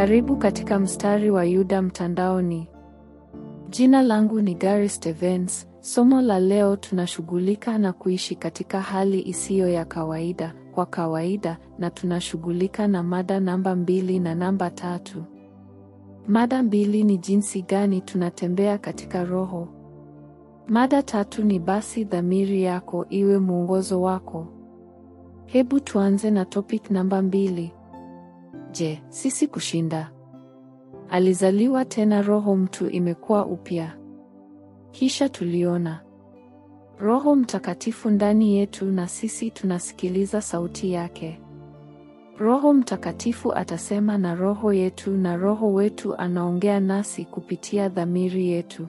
Karibu katika mstari wa Yuda mtandaoni. Jina langu ni Gary Stevens. Somo la leo tunashughulika na kuishi katika hali isiyo ya kawaida kwa kawaida, na tunashughulika na mada namba mbili na namba tatu. Mada mbili ni jinsi gani tunatembea katika Roho. Mada tatu ni basi dhamiri yako iwe mwongozo wako. Hebu tuanze na topic namba mbili. Je, sisi kushinda? Alizaliwa tena roho mtu imekuwa upya. Kisha tuliona Roho Mtakatifu ndani yetu na sisi tunasikiliza sauti yake. Roho Mtakatifu atasema na roho yetu na roho wetu anaongea nasi kupitia dhamiri yetu.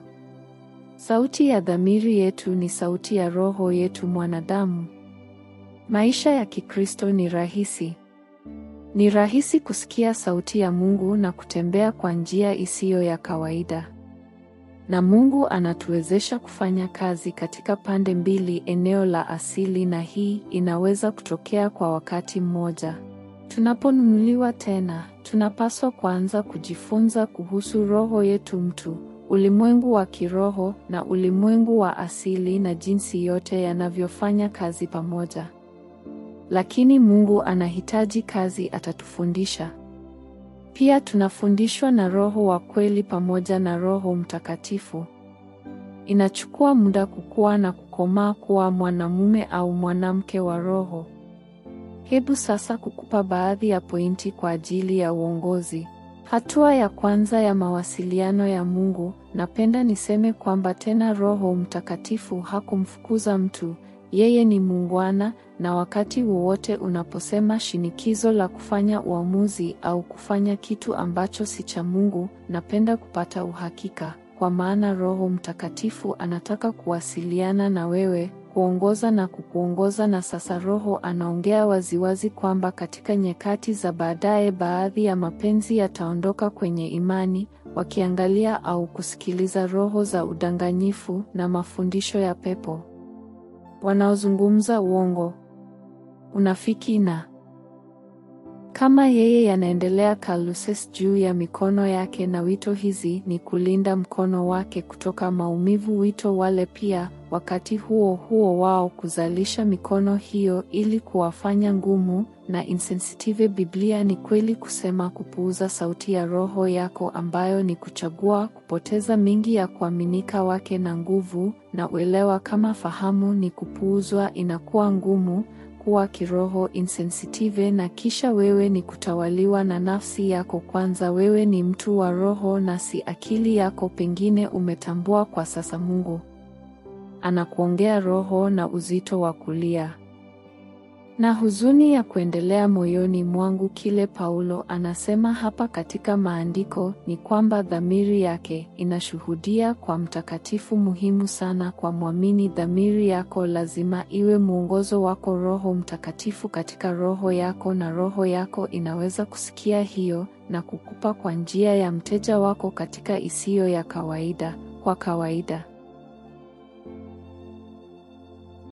Sauti ya dhamiri yetu ni sauti ya roho yetu mwanadamu. Maisha ya Kikristo ni rahisi. Ni rahisi kusikia sauti ya Mungu na kutembea kwa njia isiyo ya kawaida. Na Mungu anatuwezesha kufanya kazi katika pande mbili, eneo la asili na hii inaweza kutokea kwa wakati mmoja. Tunaponunuliwa tena, tunapaswa kuanza kujifunza kuhusu roho yetu mtu, ulimwengu wa kiroho na ulimwengu wa asili na jinsi yote yanavyofanya kazi pamoja. Lakini Mungu anahitaji kazi atatufundisha. Pia tunafundishwa na Roho wa kweli pamoja na Roho Mtakatifu. Inachukua muda kukua na kukomaa kuwa mwanamume au mwanamke wa Roho. Hebu sasa kukupa baadhi ya pointi kwa ajili ya uongozi. Hatua ya kwanza ya mawasiliano ya Mungu, napenda niseme kwamba tena Roho Mtakatifu hakumfukuza mtu. Yeye ni muungwana na wakati wowote unaposema shinikizo la kufanya uamuzi au kufanya kitu ambacho si cha Mungu, napenda kupata uhakika, kwa maana Roho Mtakatifu anataka kuwasiliana na wewe, kuongoza na kukuongoza. Na sasa Roho anaongea waziwazi kwamba katika nyakati za baadaye baadhi ya mapenzi yataondoka kwenye imani, wakiangalia au kusikiliza roho za udanganyifu na mafundisho ya pepo wanaozungumza uongo, unafiki na kama yeye yanaendelea kaluses juu ya mikono yake, na wito hizi ni kulinda mkono wake kutoka maumivu. Wito wale pia wakati huo huo wao kuzalisha mikono hiyo ili kuwafanya ngumu na insensitive. Biblia ni kweli kusema kupuuza sauti ya roho yako ambayo ni kuchagua kupoteza mingi ya kuaminika wake na nguvu na uelewa. Kama fahamu ni kupuuzwa, inakuwa ngumu kuwa kiroho insensitive, na kisha wewe ni kutawaliwa na nafsi yako kwanza. Wewe ni mtu wa roho na si akili yako. Pengine umetambua kwa sasa Mungu anakuongea roho na uzito wa kulia na huzuni ya kuendelea moyoni mwangu. Kile Paulo anasema hapa katika maandiko ni kwamba dhamiri yake inashuhudia kwa mtakatifu. Muhimu sana kwa mwamini, dhamiri yako lazima iwe mwongozo wako, Roho Mtakatifu katika roho yako, na roho yako inaweza kusikia hiyo na kukupa kwa njia ya mteja wako katika isiyo ya kawaida. Kwa kawaida